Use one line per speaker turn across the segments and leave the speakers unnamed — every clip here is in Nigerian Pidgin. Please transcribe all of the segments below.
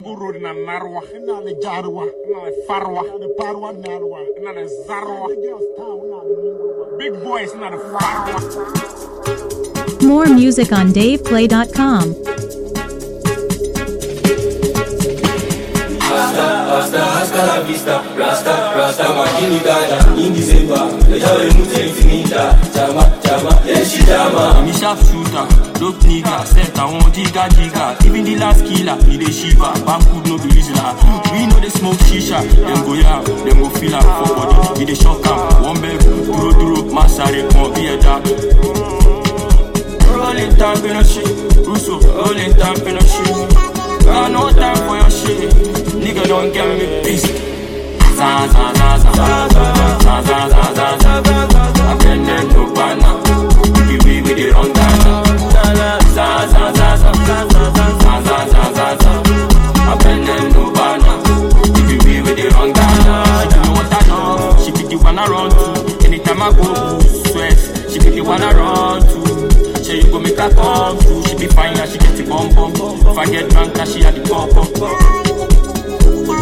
Guru na narwa,
ina le jaruwa
na le farwa,
ina le parwa narwa
na le zarwa.
the girls town na le mungurwa
Big boys na the farwa.
More music on DavePlay.com.
hasta la vista, rasta, rasta makini dada In December, lejawe mute infinita Chama, chama, yeshi chama
Me sharp shooter, dope nigga, set I want jigga jigga. Even the last killer, he dey shiver. Bamkud no be reasoner. We know they smoke shisha, them go yam, them go feel am for body. We dey shock am, one beg, duro duro, masare, won't be a dark. Rolling time in a shit, Russo, rolling time in a shit. Got no time for your shit, nigga don't get me pissed. Za za za za za za za za za za za. I been there no banana. The way we dey run Ghana. Za za za za za za za za za za za. I been there no banana. The way we dey run Ghana. You know what I know? She be the one I run to. Anytime I go sweat, she be the one I run to. Say you go make her come through. She be fine and she get the bum bum. If I get drunk, and she had the pop pop.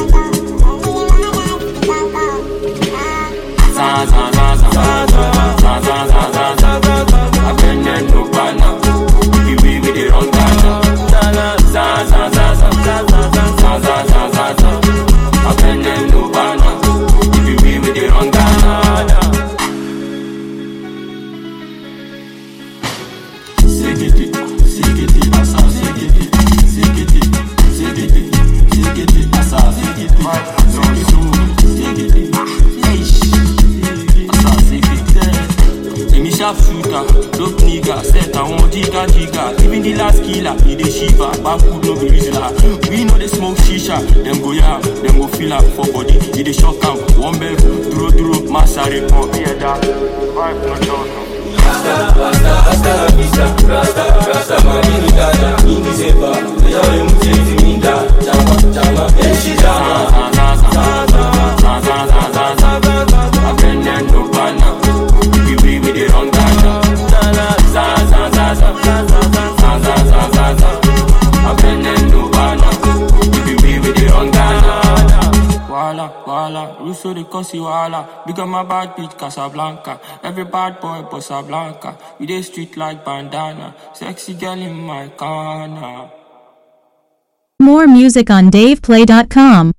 Za za za za za za za za za za za. I been there no banana. The way we dey run Ghana. Za za za za za za za za za za za. I been there no banana. The way we dey run Ghana. Segete, segete, asa, segete, segete, segete, segete, asa, segete, so, so, segete, eish, asa, segete. Emi sharp shooter, dope nigga, set I want jigga jigga. Even the last killer, he dey shiver. Bamkud no be reasoner. We know they smoke shisha, them go yam, them go feel am for body. He dey shock am, one beg, duro duro, masare, pump, yeah, that. Vibe no joke.
Hasta la vista, rasta, rasta makini dada In December, lejawe mute infinita Chama, chama, yeshi chama
Wala, wala, Russo de Cosi wala. Become my bad bitch Casablanca. Every bad boy Bossa Blanca. We dey street like bandana. Sexy girl in my corner.
More music on DavePlay.com.